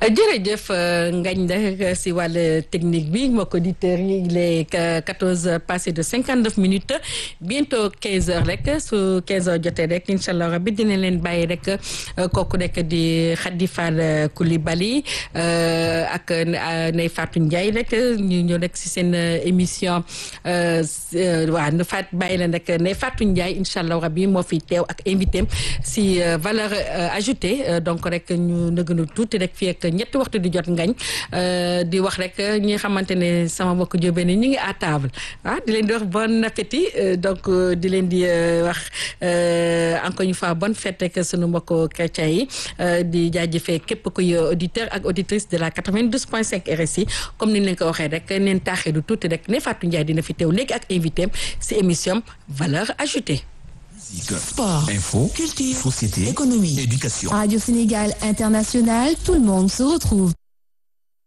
jërëjëf ngañ da si wàll technique bi mbokk auditeurs yi il est quatorze heures passé de cinquante neuf minutes bientôt quinze heures rek su quinze heures jotee rek incha allah rabbi dina leen bàyyi rek kooku rek di Khady Fall Coulibaly ak Ndeye Fatou Ndiaye rek ñu ñëw rek si seen émission waaw nu faat bàyyi leen rek Ndeye Fatou Ndiaye incha allah rabbi moo fi teew ak invité si valeur ajoutée donc rek ñu nëgënu tuuti rek fii ak ñetti waxtu di jot ngañ di wax rek ñi nga xamante ne sama mbokk jóobee ni ñu ngi à table ah di leen di wax bon appétit donc di leen di wax encore une fois bonne fête rek sunu mbokk chrétien yi di jaajëfee képp kuy auditeur ak auditrice de la 92.5 RSI comme ni ñu leen ko waxee rek neen taaxee du tuuti rek ne Fatou Ndiaye dina fi teew léegi ak invité si émission valeur ajoutée. Sport, info, culture, société, économie, éducation. Radio Sénégal International, tout le monde se retrouve.